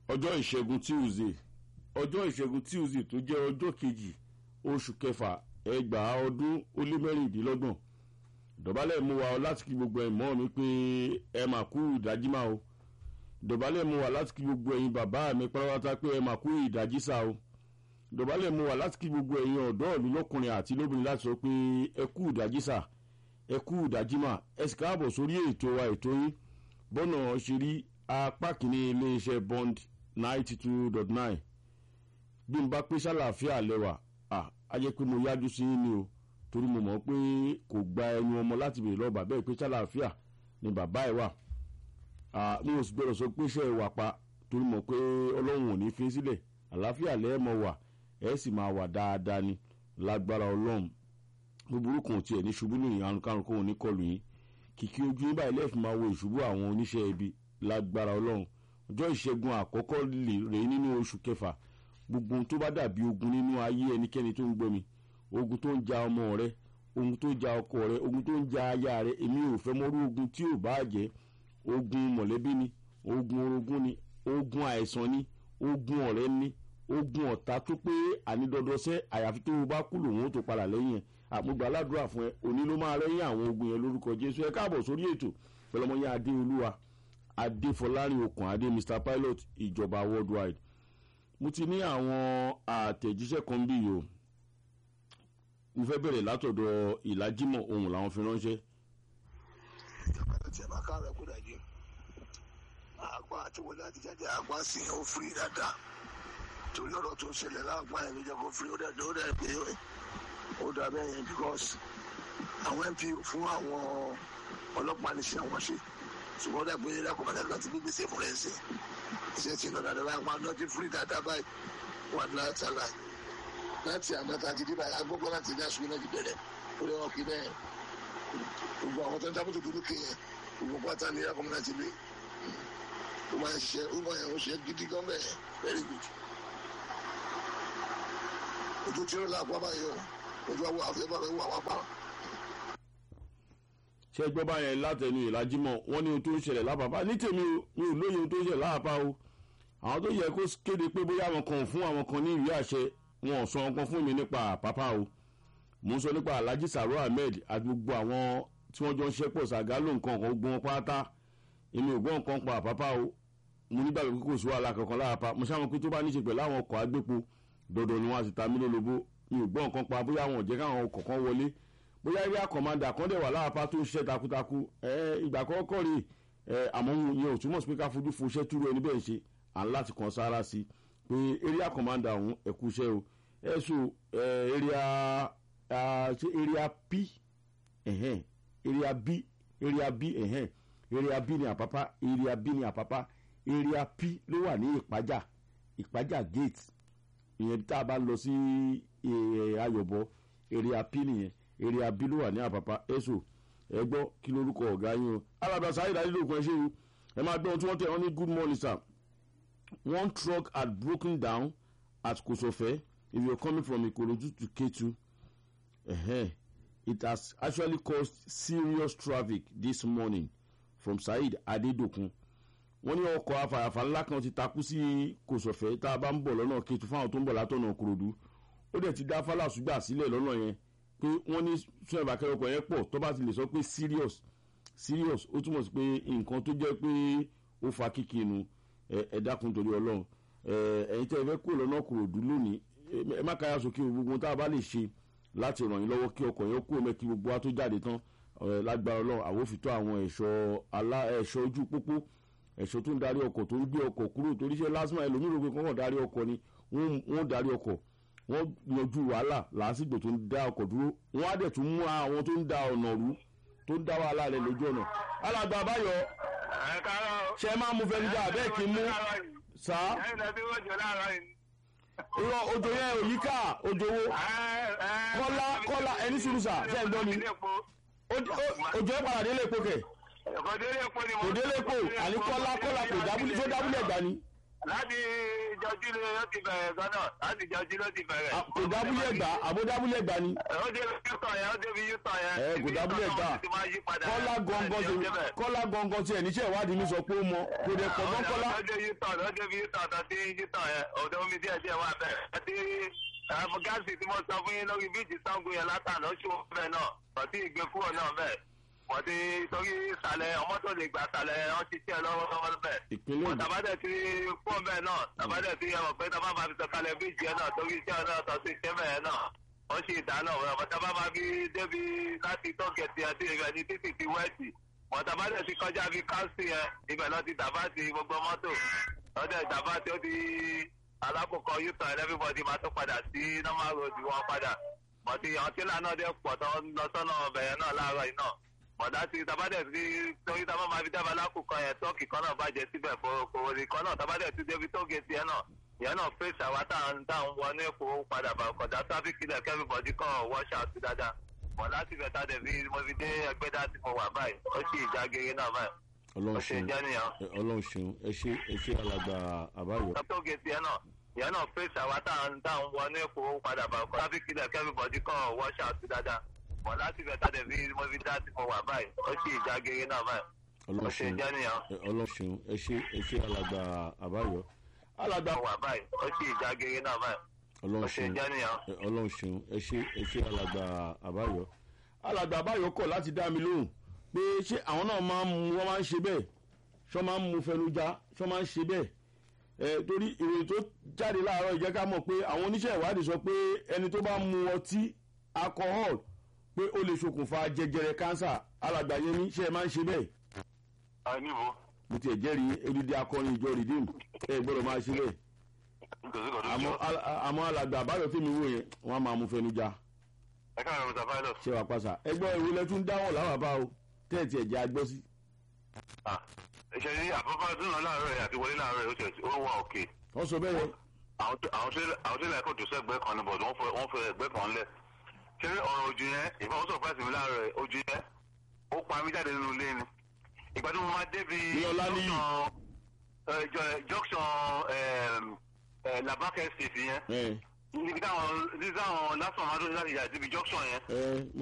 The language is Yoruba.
ọjọ́ ìṣẹ́gun tuesday ọjọ́ ìṣẹ́gun tuesday tó jẹ́ ọjọ́ kejì oṣù kẹfà ẹgbàá ọdún ó lé mẹ́rìndínlọ́gbọ̀n dọ̀bálẹ̀ mú wa láti kí gbogbo ẹ̀yin mọ́ mi pé ẹ mà kú ìdájí máa o dọ̀bálẹ̀ mú wa láti kí gbogbo ẹ̀yin bàbá mi pátápátá pé ẹ mà kú ìdájí sá o dọ̀bálẹ̀ mú wa láti kí gbogbo ẹ̀yin ọ̀dọ́ ìlú lọ́kùnrin àti lóbìnrin láti sọ pé ẹ kú ìdájí sá ẹ kú ìdájí mà ẹ sì káàbọ̀ sórí ètò wa ètò yín bọ́nà ṣe rí apá kìíní iléeṣẹ́ bond ninety two dot nine bí n bá pé sálàáfíà lẹ́wà á jẹ́ pé mo yájú sí yín ni o torí mo mọ̀ pé kò gba ẹnu ọmọ láti bèrè lọ bàbá ẹ̀ pé sálàáfíà ni bàbá ẹ̀ wà mi ò sì gbọ́dọ̀ sọ pé iṣẹ́ ìwà pa torí mọ̀ pé ọlọ́run ò ní fi sílẹ̀ àlàáfíà lẹ́ẹ̀mọ wà ẹ̀ sì máa wà dáadáa ni lágbára ọlọ́run búburú kan tiẹ̀ ní ṣubú nìyí àrùn karùn kóhun ní kọlù yín kìkì ojú yín báyìí lẹ́ẹ̀fì máa wo ìṣubú àwọn oníṣẹ́ ibi lágbára ọlọ́run ọjọ́ ìṣẹ́gun àkọ́kọ́ rèé nínú oṣù kẹfà gbogbo ohun tó bá dàbí ogun nínú ayé ẹnikẹ́ni tó ń gbọ́ mi ogun tó ń ja ọmọ rẹ ogun tó ń ja ọkọ rẹ ogun tó ń ja aya rẹ èmi ò fẹ́ mọ́rú ogun tí ò bá jẹ́ ogun mọ̀lẹ́bí ni ogun orogún ni ogun àìsàn ni ogun ọ̀rẹ́ ni ogun ọ̀tá tó pé ànídọ́dọ́sẹ́ àyàfi tó o bá kú lòun ó tó padà lẹ́yìn ẹ̀ àmúgbà aládùúrà fún ẹ òní ló máa rẹ́yìn àwọn ogun yẹn lórúkọ jésù ẹ káàbọ̀ sórí ètò pẹlọmọyé adéolúwa adéfọlárin okùn adé mr pilot ìjọba worldwide mo ti ní àwọn àtẹ̀jíṣẹ́ kan bí yìí o mo fẹ́ bẹ̀rẹ̀ látọ̀dọ̀ ìlàjímọ̀ ohun làwọn fi ránṣẹ́. ìjọba tó tiẹ̀ máa káàrọ̀ kó dàjú àgbà àti wọlé àti jáde àgbà sì ń ó firi dáadáa torí ọ̀rọ̀ tó ń ṣẹlẹ̀ láàgbà yẹn ló jẹ́ kó firi ó dẹ̀ ó dẹ̀ pé ó dà bẹ́ẹ̀ yẹn because àwọn mp fún àwọn ọlọ́pàá ní sí àwọn ṣe ṣùgbọ́n dàgbé lákòókò láti bí gbèsè fún rẹ̀ ṣe iṣẹ́ tí lọ́dà dáadáa máa ná ti firi dáadáa báyìí wà láti àlà láti àná tá a ti dé báyìí agbógbó láti ní aṣọ náà ti bẹ̀rẹ̀ ó lè wọ́n kí bẹ́ẹ̀ gbogbo àwọn tó ń dábòtò dúró kéèyàn gbogbo pátá ní ẹ̀kọ́ náà ti lé ó máa ń ṣiṣẹ́ ó máa ń ṣe gidi gan bẹ́ẹ̀ very good ojú tí ó lápá báyìí o ojú àwọn àfẹ́fẹ́ rẹ̀ wà wá pa. ṣé gbọ́ báyẹn látẹnu ìlàjímọ̀ wọ́n ní ohun tó ń ṣẹlẹ̀ lápapá ní tèmi o mi ò lóye ohun tó ń ṣẹlẹ̀ lápapá o àwọn tó yẹ kó kéde pé bóyá àwọn kan fún àwọn kan ní ìwé àṣẹ wọn ò sọ ọkàn fún mi nípa àpápá o mò ń sọ nípa alhaji saro ahmed àti gbogbo àwọn tí wọ́n jọ ń ṣẹ́pọ̀ ṣàgálò nǹkan kan gbọ́n pátá èmi ò gbọ́ nǹkan pa àpápá o mo nígbàgbọ́ pé kò sí wàhálà kankan lápapá mo ṣàwọn pé tó bá ní ṣe pẹ̀lú àwọn ọkọ̀ agbépo dandan ni wọn àti ta mí lólobó mi ò gbọ́ nǹkan pa bóyá wọn ò jẹ́ káwọn kọ̀ọ̀kan wọlé bóyá eré àkọ́mọ́dà kan dẹ̀ wà láàpá tó ń ṣiṣẹ́ takuntakun ìgbà kọ́kọ́ rè àmọ́ yẹn ò túmọ̀ sí pé ká fojú fo iṣẹ́ túrú ẹni bẹ́ẹ̀ ṣe à ń láti kàn sára sí i pé eré àkọ́mọ́dà ọ̀hún ẹ̀kú iṣẹ́ o ẹ̀sùn area p area b area b area b ní àpápá area b ní àpápá area p ló wà ní ìpájà ìpájà gate ìyẹn tá a bá lọ sí ayọ̀bọ èrè apí nìyẹn èrè abí ló wà ní àpapà ẹ̀sọ́ ẹ gbọ́ kí lórúkọ ọ̀gá yín o alábà sáyé dájú lóògùn ẹ ṣe o ẹ máa gbọ́ ohun tí wọ́n tẹ̀ wọ́n ní good morning sir one truck had broken down at kosofe if you are coming from ikorodu to ketu uh-huh. it has actually caused serious traffic this morning from saheed adedokun wọ́n ní ọkọ̀ afàyàfà ńlá kan ti takú sí kòsọ̀fẹ́ tá a bá ń bọ̀ lọ́nà kẹtù fáwọn tó ń bọ̀ látọ̀nà korodu ó dẹ̀ ti dá fálàsúgbà sílẹ̀ lọ́nà yẹn pé wọ́n ní sún ẹ̀bà kẹrọkọ̀ yẹn pọ̀ tó bá ti lè sọ pé serious serious ó túmọ̀ sí pé nǹkan tó jẹ́ pé ó fa kíkì inú ẹ dákun torí ọlọ́run ẹ̀yin tẹ́ ẹ fẹ́ kúrò lọ́nà korodu lónìí ẹ má káyà sókè gbogbo tá a bá lè ṣe láti ràn yín lọ́wọ́ kí ọkọ̀ yẹn kúrò mẹ́ kí gbogbo wa tó jáde tán lágbára ọlọ́run àwòfitọ́ àwọn ẹ̀ṣọ́ ojú pópó ẹ̀ṣọ́ tó ń darí ọkọ̀ tó ń gbé ọkọ̀ kúrò torí ṣe lásìmọ̀ ẹlòmíràn pé kọ́kọ́ darí ọkọ̀ ni wọ́n darí ọkọ̀ wọ́n yanjú wàhálà làásìgbò tó ń dá ọkọ̀ dúró wọ́n á dẹ̀ tún mú àwọn tó ń da ọ̀nà rú tó ń dá wàhálà rẹ̀ lójú ọ̀nà. alàgbà àbáyọ ṣe máa mú fẹnu jà bẹ́ẹ̀ kí n mú sá. irọ́ òjò yẹn òyíká òjò wo kọ́lá kọ́lá ẹni sùúrù sà ṣe ń gbọ́ mi òjò yẹn padà délé epo kẹ̀ kò délé epo àní kọ́lá kọ́lá kò dábúlé tó dábúlé ẹ̀gbá ni. láti jọjú ló yóò ti bẹ̀rẹ̀ gan náà láti jọjú ló ti bẹ̀rẹ̀. Ah, kò dábúlé gbà àbódábúlé gbà ni ó débi yútọ̀ yẹn ó débi yútọ̀ yẹn. ẹ kò Ibi dábúlé yútọ̀ gbà náà ti máa yí padà. kọ́lá gọ́ngọ́ Ẹ ti jẹ́ bẹ́ẹ̀. kọ́lá gọ́ngọ́ tiẹ̀ níṣẹ́ ìwádìí mi sọ pé ó mọ kò dẹ̀ pọ̀ mọ́ kọ́lá ọjọ́ yútọ̀ ọjọ́ bí yútọ̀ tó ti yútọ̀ yẹn ọ̀dọ́ omi díẹ̀ díẹ̀ wà bẹ́ẹ̀. àti ẹ̀mú gáàsì tí mo sọ fún yín lórí bíìtì sango yẹn látàná ó ṣòwò bẹ́ẹ̀ náà ọtí ìgbé kúrò náà bẹ́ẹ̀. wọ́n ti torí ìsàlẹ̀ ọmọ tó lè gbà sàlẹ̀ wọ́n ti tiẹ̀ lọ́wọ́ lọ́wọ́ bẹ́ẹ̀. ìpínlẹ̀ wọ́n Ògùn tàbádẹ̀ ti fún bẹ́ẹ̀ náà tàbádẹ̀ ti yẹn mọ̀ pé tábà máa fi sọ̀kalẹ̀ bíìtì yẹn náà torí iṣẹ́ náà tọ́ sí iṣẹ́ bẹ́ẹ̀ náà wọ́n ṣe ìdáná ọ̀rọ̀ tábà máa fi débi láti tọ́gẹ̀tì àti ìrẹ̀ ní títì ti wẹ́ẹ̀tì wọ́n tàbádẹ̀ ti kọjá bí káńsì yẹn ibẹ̀ lọ ti dàbá ti gbogbo mọ́tò lọ́dẹ̀ dàbá tí ó di alákòókò yútọ̀ ẹ̀ everybody máa tó padà sí normal road wọn padà mọ̀tí ọtí lánàá dẹ̀ pọ̀ tó ń lọ sọ́nà ọbẹ̀ yẹn náà láàárọ̀ yìí náà mọ̀dá ti tabadẹ̀ sí torí tábà máa fi dábàá lákòókò yẹn tọ́ọ̀kì kan náà bàjẹ́ síbẹ̀ kòwòrì kan náà tabadẹ̀ ti débi tó gẹ̀ẹ́sì yẹn náà ìyẹn náà fèsì àwa táwọn táwọn wọ ní èkó padà bá kọjá tráfíkì lẹ̀ kẹ́rìbọ̀dì kan wọ́ṣà sí dáadáa mọ̀dá ti bẹ̀ tá dẹ̀ fi mo fi dé ẹgbẹ́ dá tí mo wà báyìí ó sì ìjà gèrè náà báyìí ó ọlọ́run ṣe ṣeun jẹ́ nìyẹn ẹ, ọlọ́run ṣeun ẹ ṣe ẹ ṣe alàgbà àbáyọ tó gẹ̀ẹ́sì yẹn náà ìyẹn náà fèsì àwa táwọn táwọn wọ ní èkó padà bá kọjá tráfíkì lẹ̀ kẹ́rìbọ̀dì kan wọ́ṣà sí dáadáa mọ̀dá ti bẹ̀ tá dẹ̀ fi mo fi dá tí mo wà báyìí ó sì ìjà gèrè náà báyìí ó ọlọ́run ṣe ṣeun jẹ́ nìyẹn ẹ, ọlọ́run ṣeun ẹ ṣe ẹ ṣe alàgbà àbáyọ alàgbà wà báyìí ó sì ìjà gèrè náà báyìí ó ọlọ́run ṣe ṣeun jẹ́ nìyẹn. ẹ, ọlọ́run ṣeun ẹ ṣe ẹ ṣe alàgbà àbáyọ alàgbà àbáyọ kọ̀ láti dá mi lóhùn pé ṣé àwọn náà máa ń mu wọ́n máa ń ṣe bẹ́ẹ̀ ṣọ́ máa ń mu fẹnujá ṣọ́ máa ń ṣe bẹ́ẹ̀ ẹ torí ìròyìn tó jáde láàárọ̀ ìjẹ́ ká mọ̀ pé àwọn oníṣẹ́ ìwádìí sọ pé ẹni tó bá mu ọtí alcohol pé ó lè ṣokùnfà jẹjẹrẹ kánsà alàgbà yẹn ní ṣe é máa ń ṣe bẹ́ẹ̀ a níbo mo tiẹ̀ jẹ́rìí odidi akọrin ìjọ rìdíìmù ẹ gbọ́dọ̀ máa ṣe bẹ́ẹ̀ nítorí kò tó àmọ́ jọ al- àmọ́ alàgbà àbáyọ tí mi wò yẹn wọ́n á máa mu fẹnujá ẹ káàárọ̀ mr pilot ṣé wàá pàṣà ẹgbọ́n ìwé lẹ́tún dáwọ̀ láwà bá o tẹ́ẹ̀tì ẹ̀jẹ̀ agbọ́ sí. ṣe ní àbúrò dúnà láàárọ̀ ẹ̀ àti wọlé láàárọ̀ ẹ̀ ó ṣe ó wà òkè wọ́n sọ bẹ́ẹ̀ yẹn àwọn tó- àwọn tó- àwọn tó lẹ́ẹ̀kọ́ tó sẹ́gbẹ́ kan ní bọ̀dọ̀ wọ́n fẹ́ ẹgbẹ́ kan lẹ̀ ṣé ọ̀rọ̀ ojú yẹn ìfọwọ́ sọ̀pẹ́sì mi láàárọ̀ ẹ̀ ojú yẹn ó pa mí jáde nínú ilé ni ìgbà tí mo máa débi Ní Ọláníyì. junction, eh, jo- junction eh, eh, labake state yẹn ẹ níbi táwọn níbi táwọn lásán máa dún láti yà síbi junction yẹn ẹ